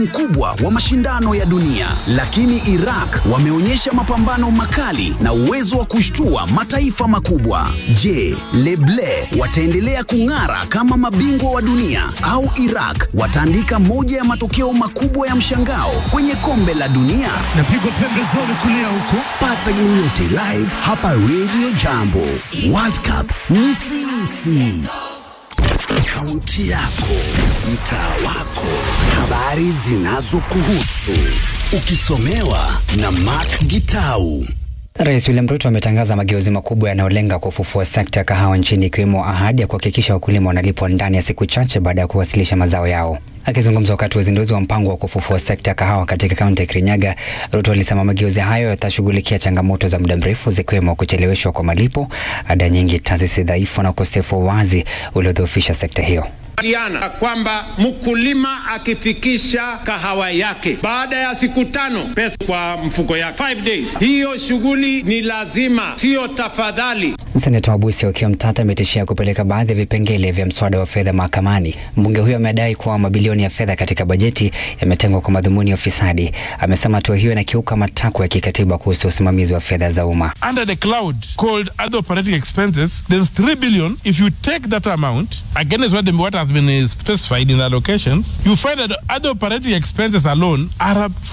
mkubwa wa mashindano ya dunia, lakini Iraq wameonyesha mapambano makali na uwezo wa kushtua mataifa makubwa. Je, Leble wataendelea kung'ara kama mabingwa wa dunia au Iraq wataandika moja ya matokeo makubwa ya mshangao kwenye kombe la dunia? Napigwa pembezoni kulia huku. Pata game yote live hapa Radio Jambo. World Cup ni sisi. Kaunti yako, mtaa wako, habari zinazokuhusu, ukisomewa na Mark Gitau. Rais William Ruto ametangaza mageuzi makubwa yanayolenga kufufua sekta ya kahawa nchini ikiwemo ahadi ya kuhakikisha wakulima wanalipwa ndani ya siku chache baada ya kuwasilisha mazao yao. Akizungumza wakati wa uzinduzi wa mpango wa kufufua sekta ya kahawa katika kaunti ya Kirinyaga, Ruto alisema mageuzi hayo yatashughulikia changamoto za muda mrefu zikiwemo kucheleweshwa kwa malipo, ada nyingi, taasisi dhaifu na ukosefu wa wazi uliodhoofisha sekta hiyo Diana kwamba mkulima akifikisha kahawa yake baada ya siku tano pesa kwa mfuko yake, five days. Hiyo shughuli ni lazima, siyo tafadhali. Seneta Wabusi Okiya Mtata ametishia kupeleka baadhi ya vipengele vya mswada wa fedha mahakamani. Mbunge huyo amedai kuwa mabilioni ya fedha katika bajeti yametengwa kwa madhumuni ya ufisadi. Amesema hatua hiyo inakiuka matakwa ya kikatiba kuhusu usimamizi wa fedha za umma. under the cloud called other operating expenses, there's 3 billion. If you take that amount against what, the, what has been uh, specified in the allocations, you find that other operating expenses alone are up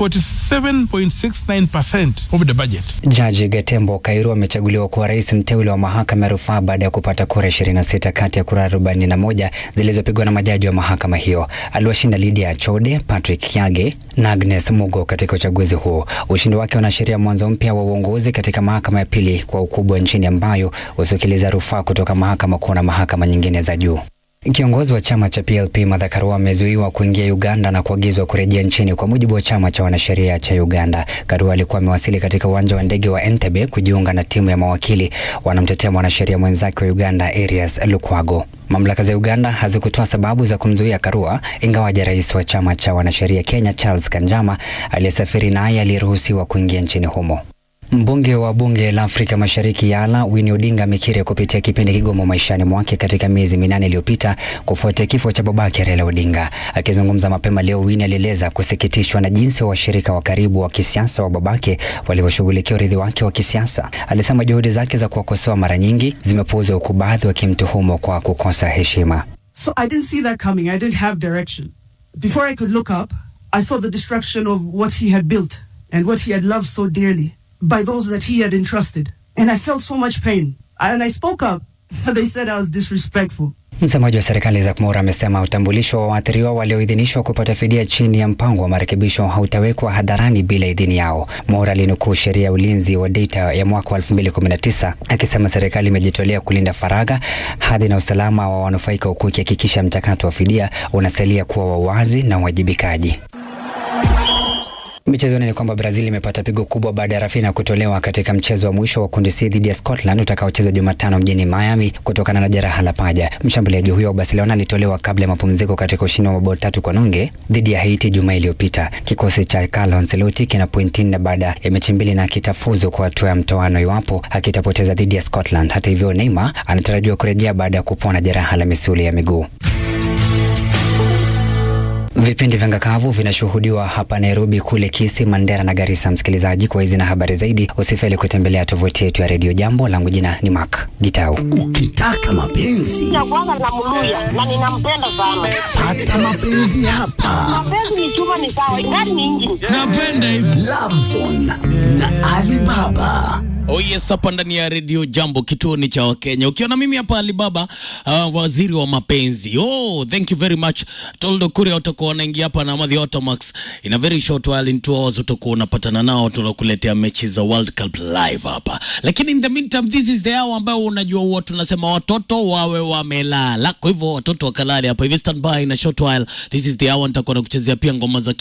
47.69% of the budget. Jaji Gatembo Kairu amechaguliwa kuwa rais mteule wa mahakama ya rufaa baada ya kupata kura 26 kati ya kura 41 zilizopigwa na majaji wa mahakama hiyo. Aliwashinda Lydia Achode, Patrick Kiage na Agnes Mugo katika uchaguzi huo. Ushindi wake unaashiria mwanzo mpya wa uongozi katika mahakama ya pili kwa ukubwa nchini ambayo husikiliza rufaa kutoka mahakama kuu na mahakama nyingine za juu. Kiongozi wa chama cha PLP Martha Karua amezuiwa kuingia Uganda na kuagizwa kurejea nchini kwa mujibu wa chama cha wanasheria cha Uganda. Karua alikuwa amewasili katika uwanja wa ndege wa Entebbe kujiunga na timu ya mawakili wanamtetea mwanasheria mwenzake wa Uganda Arias Lukwago. Mamlaka za Uganda hazikutoa sababu za kumzuia Karua, ingawaja rais wa chama cha wanasheria Kenya Charles Kanjama aliyesafiri naye aliyeruhusiwa kuingia nchini humo. Mbunge wa bunge la Afrika Mashariki Yala Winnie Odinga amekiri kupitia kipindi kigumu maishani mwake katika miezi minane iliyopita kufuatia kifo cha babake Raila Odinga. Akizungumza mapema leo, Winnie alieleza kusikitishwa na jinsi washirika wa karibu wa kisiasa wa babake walivyoshughulikia urithi wake wa kisiasa. Alisema juhudi zake za kuwakosoa mara nyingi zimepuuzwa, huku baadhi wakimtuhumu kwa kukosa heshima. So I didn't see that coming. I didn't have direction. Before I could look up, I saw the destruction of what he had built and what he had loved so dearly by those that he had entrusted. And I felt so much pain. And I spoke up. They said I was disrespectful. Msemaji wa serikali Isaac Mura amesema utambulisho wa waathiriwa walioidhinishwa kupata fidia chini ya mpango wa marekebisho hautawekwa hadharani bila idhini yao. Mura alinukuu sheria ya ulinzi wa data ya mwaka wa 2019 akisema serikali imejitolea kulinda faragha, hadhi na usalama wa wanufaika, huku ikihakikisha mchakato wa fidia unasalia kuwa wa wazi na uwajibikaji. Michezoni ni kwamba Brazil imepata pigo kubwa baada ya Rafinha kutolewa katika mchezo wa mwisho wa kundi C dhidi ya Scotland utakaochezwa Jumatano mjini Miami kutokana na jeraha la paja. Mshambuliaji huyo wa Barcelona alitolewa kabla ya mapumziko katika ushindi wa mabao tatu kwa nunge dhidi ya Haiti Jumaa iliyopita. Kikosi cha Carlo Ancelotti kina pointi nne baada ya mechi mbili na kitafuzu kwa hatua ya mtoano iwapo akitapoteza dhidi ya Scotland. Hata hivyo, Neymar anatarajiwa kurejea baada ya kupona jeraha la misuli ya miguu. Vipindi vya ngakavu vinashuhudiwa hapa Nairobi, kule Kisii, Mandera na Garissa. Msikilizaji, kwa hizi na habari zaidi, usifeli kutembelea tovuti yetu ya redio Jambo. Langu jina ni Mark Gitau. Ukitaka mapenzi Nakuanga na mluya na ninampenda sana. pata mapenzi hapa. Mapenzi ni chuma ni sawa, ingani ni injini. Napenda hivyo. Lovezone na Alibaba. Oh yes, hapa ndani ya redio Jambo, kituo ni cha Wakenya. Ukiona mimi hapa Alibaba, uh, waziri wa mapenzi. Oh, thank you very much. Toldo Kuria utakuwa unaingia hapa na Madhi Automax. In a very short while, in two hours utakuwa unapatana nao, tunakuletea mechi za World Cup live hapa. Lakini in the meantime, this is the hour ambayo unajua huwa tunasema watoto wawe wamelala. Kwa hivyo watoto wakalale hapa hivi, stand by in a short while. This is the hour nitakuwa nakuchezea pia ngoma za